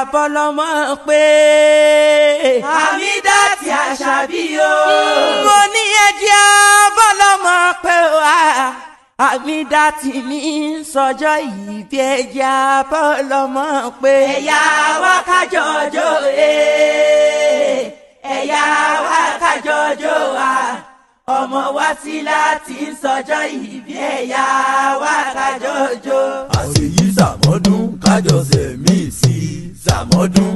bọ́lọ́mọ pé. Hamidati Àṣàbí o. mo ní ẹjẹ́ bọ́lọ́mọ pé wá. Hamidati ní sọjọ́ yìí bí ẹjẹ́ bọ́lọ́mọ pé. ẹ̀yà wa kájọjọ ee ẹ̀yà wa kájọjọ wa ọmọ wa sí láti sọjọ́ yìí bí ẹ̀yà wa kájọjọ. àṣeyí sàmọ́dún kájọ sẹ̀mí sí sàmọ́dún.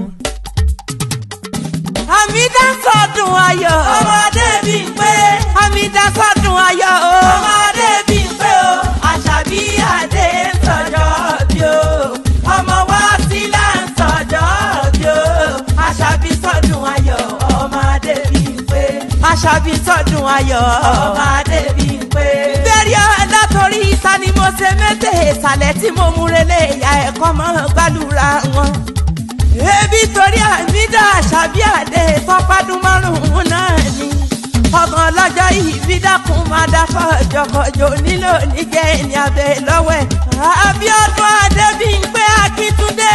Hamida sọdún ayọ̀. ọmọdé bí ń pé Hamida sọdún ayọ̀ o. ọmọdé bí ń pé o Àṣàbí adé ń sọjọ́ bí o ọmọ wa sí là ń sọjọ́ bí o Àṣàbí sọdún ayọ̀ ọmọdé bí ń pé Àṣàbí sọdún ayọ̀. ọmọdé bí ń pé. bẹ́ẹ̀rẹ̀ ọ̀dà torí ìta ni mo ṣe mẹ́tẹ̀ ìsàlẹ̀ tí mo múrelé ìyá ẹ̀kọ́ mọ́ gbàlúra wọn. ebi torí Hamida Àṣàbí àdé tọ́pádún márùn-ún náà ni. ọmọ ọlọ́jọ́ ìbí dákun máa dá fọ́jọ́kọjọ́ nílò níjẹ́ ẹni abẹ lọ́wọ́ ẹ̀. Abíọ́dún Adébímpé Akíntúndé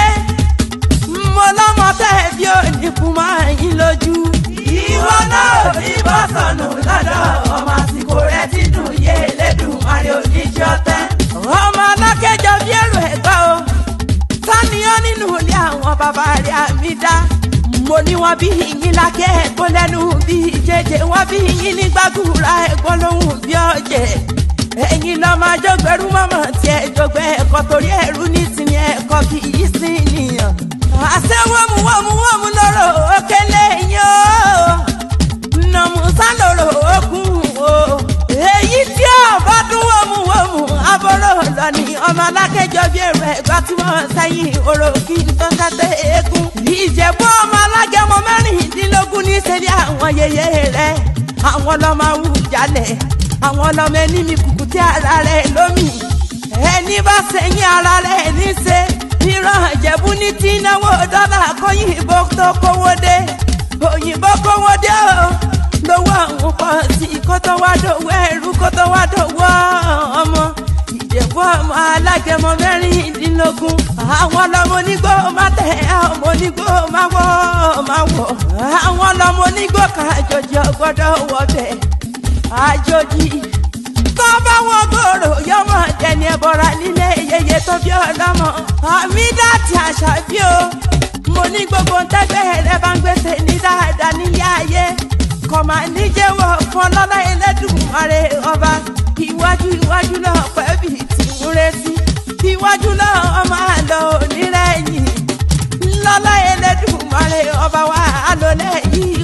mo lọ́mọ tẹ́ bí òníkù máa yín lójú. ìwọ náà ní bọ́ sọnù lọ́dọ̀ ọmọ àsìkò rẹ ti dùn yé lẹ́dùn àrẹ oníjọ́ tẹ́. ọmọ alákẹjọ bí èrò ẹgbẹ o sáníyàn nínú ilé àwọn bàbá rẹ Hamida mo ní wọn bí yín lákẹ ẹ̀gbọ́n lẹ́nu bí jẹjẹ wọn bí yín ní gbàgùrà ẹ̀gbọ́n lóhùn bí ọjẹ ẹ̀yin lọ máa jọgbẹrú mọmọ tí ẹ jọgbẹ ẹkọ torí ẹrú ní tìní ẹkọ kì í sí nìyàn àṣẹ wọmú wọmú wọmú lọrọ òkèlè yín o nàmúsá lòrò ogun o. èyí tí ọba dún wòmùwòmù abọ́rò lọ ní ọmọ alákẹ́jọ bí èrò ẹ̀gbá tí wọ́n sẹ́yìn oró kí n tó sẹ́tẹ̀ eégún. ìjẹ̀bú ọmọ alágẹmọ mẹ́rìndínlógún ní sẹ́bí àwọn yeye rẹ̀ àwọn ọlọ́mọ awùjalẹ̀ àwọn ọlọ́mọ ẹni mi kùkù tí ara rẹ̀ lómi ẹni bá sẹ́yìn ara rẹ̀ ní ṣe ìran ìjẹ̀bú ní tí náwó dọ́là kóyìnbó tó kówó dé òyìnbó kówó dé o lówó àwọn pọ̀ sí kó tó wá dòwó ẹrú kó tó wá dòwó ọmọ ìjẹ̀bú ọmọ alágẹmọ mẹ́rìndínlógún àwọn ọlọ́mọ onígbó má tẹ̀ ọmọ onígbó má wọ́ má wọ̀ àwọn ọlọ́mọ onígbó kan àjòjì ọgbọ́dọ̀ wọbẹ̀ àjòjì tó bá wọn gbòòrò yọmọ dẹni ẹbọra nílé yeye tó bí ọlọ́mọ Hamidati Àṣàbí o mo ní gbogbo ntẹ́gbẹ́ rẹ bá ń gbèsè ní dáadáa nílé ayé kọ̀mà níjẹ́wọ̀ fún ọlọ́lá Ẹlẹ́dùmarè ọba iwájú iwájú náà pẹ́bì tí ń retí iwájú náà ọmọ àlọ́ onírẹ̀yìn lọ́lá Ẹlẹ́dùmarè ọba wa àlọ́lẹ̀ yìí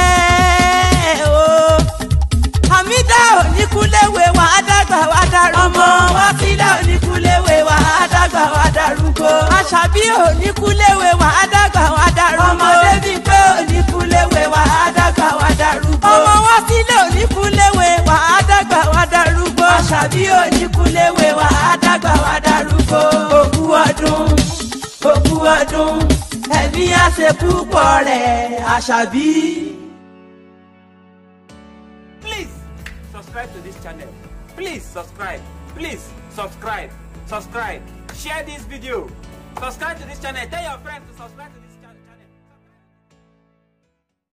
pẹ́ o. Hamida oníkúléwé wà á dàgbà wà á darúgbó. ọmọ wa sílẹ̀ oníkúléwé wà á dàgbà wà á darúgbó. Àṣàbí oníkúléwé wà á dàgbà wà á darúgbó. ọmọdé bí pé oníkúléwé wà á dàgbà wà á darúgbó. ọmọ wa sílẹ̀ oníkúléwé wà á dàgbà wà á darúgbó. Àṣàbí oníkúléwé wà á dàgbà wà á darúgbó. òkú ọdún òkú ọdún ẹ̀mí àṣekú pọ̀ rẹ̀ Àṣàbí. Please subscribe to this channel. Please subscribe. Please subscribe. Subscribe. Share this video. Subscribe to this channel. Tell your friends to subscribe to this